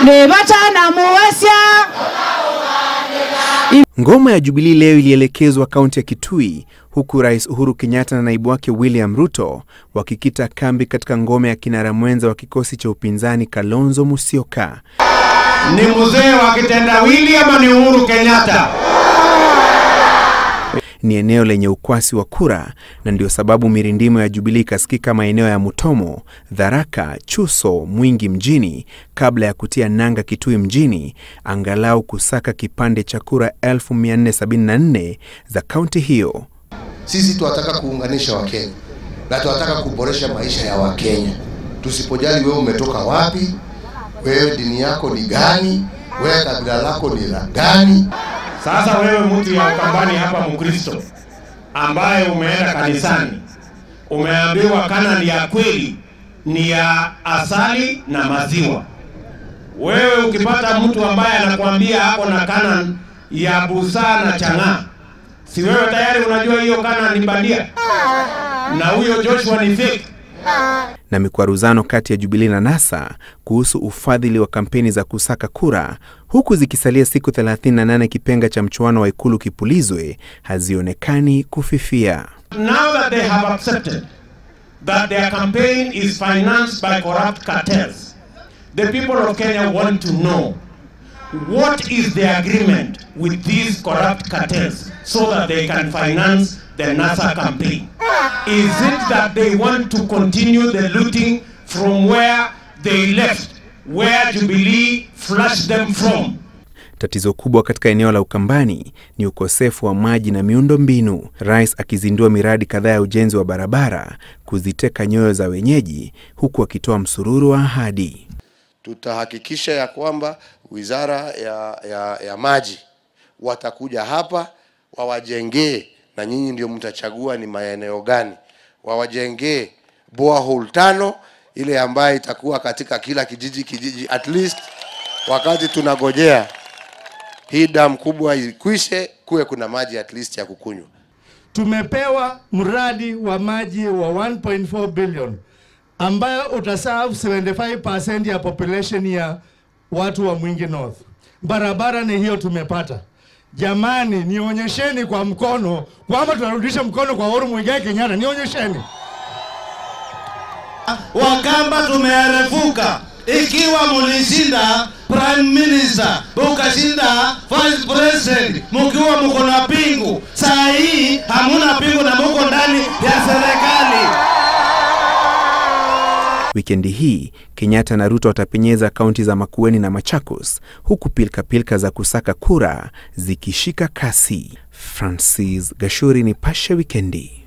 nĩvatana muwesya Ngoma ya Jubilee leo ilielekezwa kaunti ya Kitui huku Rais Uhuru Kenyatta na naibu wake William Ruto wakikita kambi katika ngome ya kinara mwenza wa kikosi cha upinzani Kalonzo Musyoka. Ni mzee wa kitendawili ama ni Uhuru Kenyatta? Ni eneo lenye ukwasi wa kura na ndio sababu mirindimo ya Jubilee ikasikika maeneo ya Mutomo, Tharaka, Chuso, Mwingi mjini kabla ya kutia nanga Kitui mjini angalau kusaka kipande cha kura 1474 za kaunti hiyo. Sisi tunataka kuunganisha Wakenya na tunataka kuboresha maisha ya Wakenya. Tusipojali wewe umetoka wapi, wewe dini yako ni gani, wewe kabila lako ni la gani. Sasa wewe mtu ya Ukambani hapa Mkristo ambaye umeenda kanisani, umeambiwa Kanani ya kweli ni ya asali na maziwa. Wewe ukipata mtu ambaye anakuambia ako na Kanani ya busaa na chang'aa, si wewe tayari unajua hiyo Kanani ni bandia na huyo Joshua ni fake? na mikwaruzano kati ya Jubilee na NASA kuhusu ufadhili wa kampeni za kusaka kura, huku zikisalia siku 38 kipenga cha mchuano wa ikulu kipulizwe, hazionekani kufifia. Now that they have accepted that their campaign is financed by corrupt cartels, the people of Kenya want to know what is the agreement with these corrupt cartels so that they can finance the NASA campaign. Is it that they want to continue the looting from where they left, where Jubilee flushed them from? Tatizo kubwa katika eneo la Ukambani ni ukosefu wa maji na miundo mbinu, rais akizindua miradi kadhaa ya ujenzi wa barabara kuziteka nyoyo za wenyeji, huku akitoa msururu wa ahadi. Tutahakikisha ya kwamba wizara ya, ya, ya maji watakuja hapa wawajengee, na nyinyi ndio mtachagua ni maeneo gani, wawajengee borehole tano, ile ambayo itakuwa katika kila kijiji kijiji, at least wakati tunagojea hii damu kubwa ikwishe, kuwe kuna maji at least ya kukunywa. Tumepewa mradi wa maji wa 1.4 billion ambayo utaserve 75% ya population ya watu wa Mwingi North. Barabara ni hiyo tumepata. Jamani, nionyesheni kwa mkono kwamba tunarudisha mkono kwa Uhuru Muigai Kenyatta, nionyesheni. Wakamba tumearefuka. Ikiwa mulishinda prime minister, mukashinda vice president, mukiwa muko na pingu, saa hii hamuna pingu na muko ndani ya serikali. Wikendi hii Kenyatta na Ruto watapenyeza kaunti za Makueni na Machakos, huku pilkapilka za kusaka kura zikishika kasi. Francis Gashuri, Nipashe Wikendi.